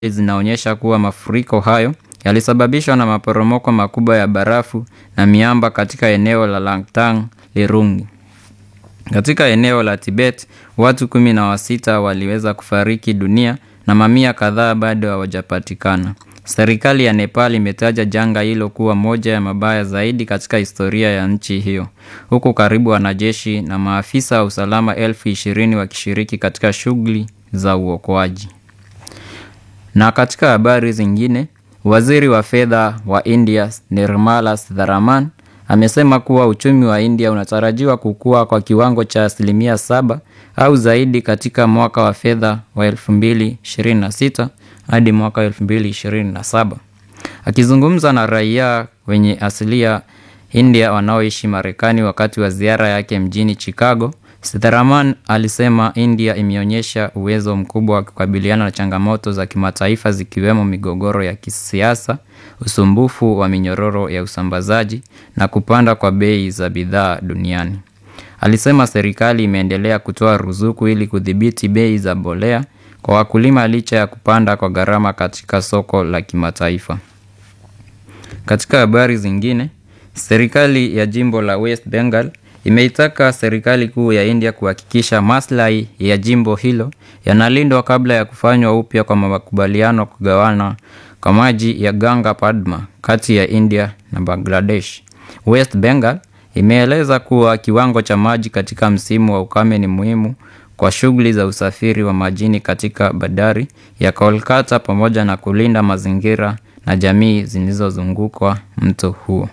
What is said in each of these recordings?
zinaonyesha kuwa mafuriko hayo yalisababishwa na maporomoko makubwa ya barafu na miamba katika eneo la Langtang Lirungi. Katika eneo la Tibet, watu kumi na wasita waliweza kufariki dunia na mamia kadhaa bado hawajapatikana. Serikali ya Nepal imetaja janga hilo kuwa moja ya mabaya zaidi katika historia ya nchi hiyo, huku karibu wanajeshi na maafisa wa usalama elfu ishirini wakishiriki katika shughuli za uokoaji. Na katika habari zingine, waziri wa fedha wa India Nirmala Sitharaman amesema kuwa uchumi wa India unatarajiwa kukua kwa kiwango cha asilimia saba au zaidi katika mwaka wa fedha wa 2026 hadi mwaka 2027. Akizungumza na raia wenye asilia India wanaoishi Marekani wakati wa ziara yake mjini Chicago, Sitharaman alisema India imeonyesha uwezo mkubwa wa kukabiliana na changamoto za kimataifa zikiwemo migogoro ya kisiasa, usumbufu wa minyororo ya usambazaji na kupanda kwa bei za bidhaa duniani. Alisema serikali imeendelea kutoa ruzuku ili kudhibiti bei za mbolea kwa wakulima licha ya kupanda kwa gharama katika soko la kimataifa. Katika habari zingine, serikali ya jimbo la West Bengal imeitaka serikali kuu ya India kuhakikisha maslahi ya jimbo hilo yanalindwa kabla ya kufanywa upya kwa makubaliano kugawana kwa maji ya Ganga Padma kati ya India na Bangladesh. West Bengal imeeleza kuwa kiwango cha maji katika msimu wa ukame ni muhimu kwa shughuli za usafiri wa majini katika bandari ya Kolkata pamoja na kulinda mazingira na jamii zilizozungukwa mto huo.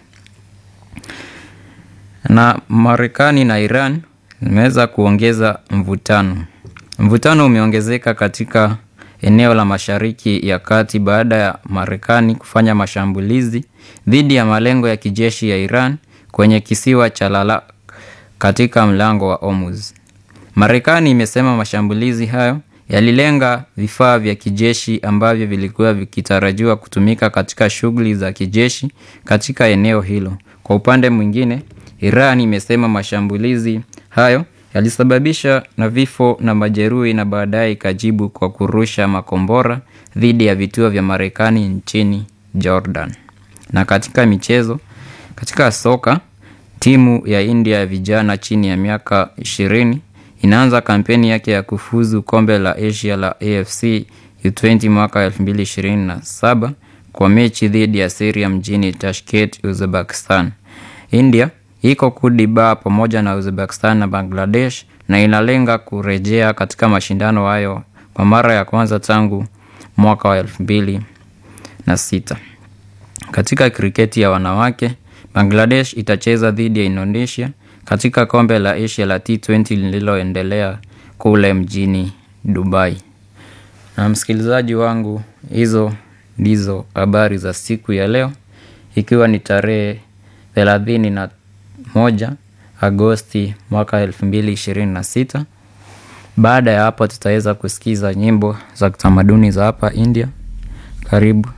Na Marekani na Iran zimeweza kuongeza mvutano. Mvutano umeongezeka katika eneo la Mashariki ya Kati baada ya Marekani kufanya mashambulizi dhidi ya malengo ya kijeshi ya Iran kwenye kisiwa cha Lalak katika mlango wa Hormuz. Marekani imesema mashambulizi hayo yalilenga vifaa vya kijeshi ambavyo vilikuwa vikitarajiwa kutumika katika shughuli za kijeshi katika eneo hilo. Kwa upande mwingine, Iran imesema mashambulizi hayo yalisababisha na vifo na majeruhi na baadaye ikajibu kwa kurusha makombora dhidi ya vituo vya Marekani nchini Jordan. Na katika michezo, katika soka, timu ya India ya vijana chini ya miaka 20 inaanza kampeni yake ya kufuzu kombe la Asia la AFC U20 mwaka 2027 kwa mechi dhidi ya Syria mjini Tashkent, Uzbekistan. India iko kundi ba pamoja na Uzbekistan na Bangladesh na inalenga kurejea katika mashindano hayo kwa mara ya kwanza tangu mwaka wa elfu mbili na sita. Katika kriketi ya wanawake, Bangladesh itacheza dhidi ya Indonesia katika kombe la Asia la T20 lililoendelea kule mjini Dubai. Na msikilizaji wangu, hizo ndizo habari za siku ya leo, ikiwa ni tarehe thelathini na moja Agosti mwaka elfu mbili ishirini na sita. Baada ya hapo tutaweza kusikiza nyimbo za kitamaduni za hapa India. Karibu.